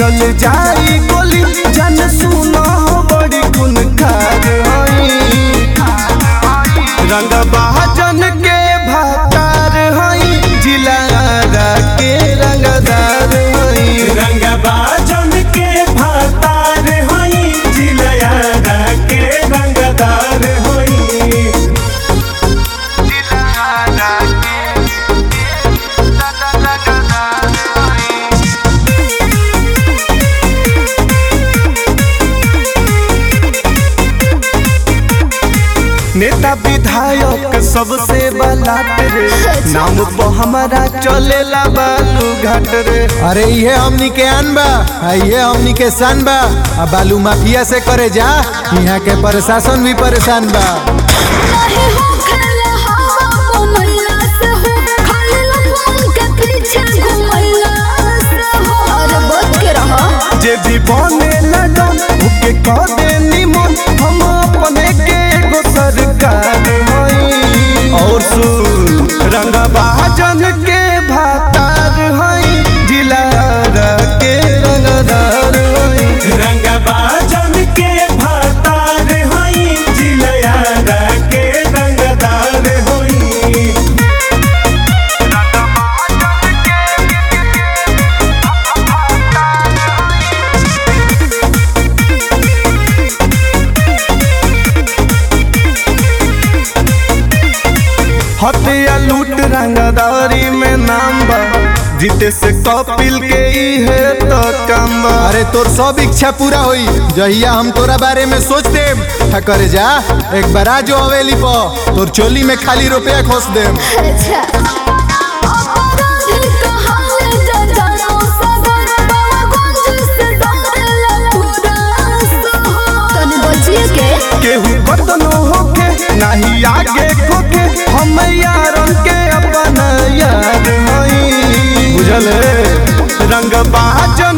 चल जाई गोली जन सुनो बड़ी गुन खार हई रंग बहाजन के भातार हई जिलारा के रंगदार हई रंगबाजन के भातार होई जिलयारा के रंगदार होई नेता विधायक सबसे बलाट रे नाम पर हमारा चलेला बालू घाट रे अरे ये हमनी के आन बा आ ये हमनी के सान बा आ बालू माफिया से करे जा यहाँ के प्रशासन भी परेशान बा नहीं हो खेला हवा बनैला से हो खाली लफन के पीछे घुमैला से हो अरे बच के रहो जे भी बने लगन उके कह दे निमन हम अपने के एगो सरकार हई और सुन रंगबाजन के भातार हई जिलारा के रंगदार हई रंगबाजन के भातार होई जिलयारा के रंगदार होई हत्या लूट रंगदारी में नाम बा जीते से कपिल के ही है तो काम बा अरे तोर सब इच्छा पूरा होई जहिया हम तोरा बारे में सोच देम था करे जा एक बार आ जो हवेली पर तोर चोली में खाली रुपया खोस देम अच्छा अपराधी कहाले जजानो सगर बाबूगंज से डरेला पूरा शहर तनी बचिए के केहू बदनो होके नहीं आगे खोके हम यारन के अपन यार हई बुझल रंग बाज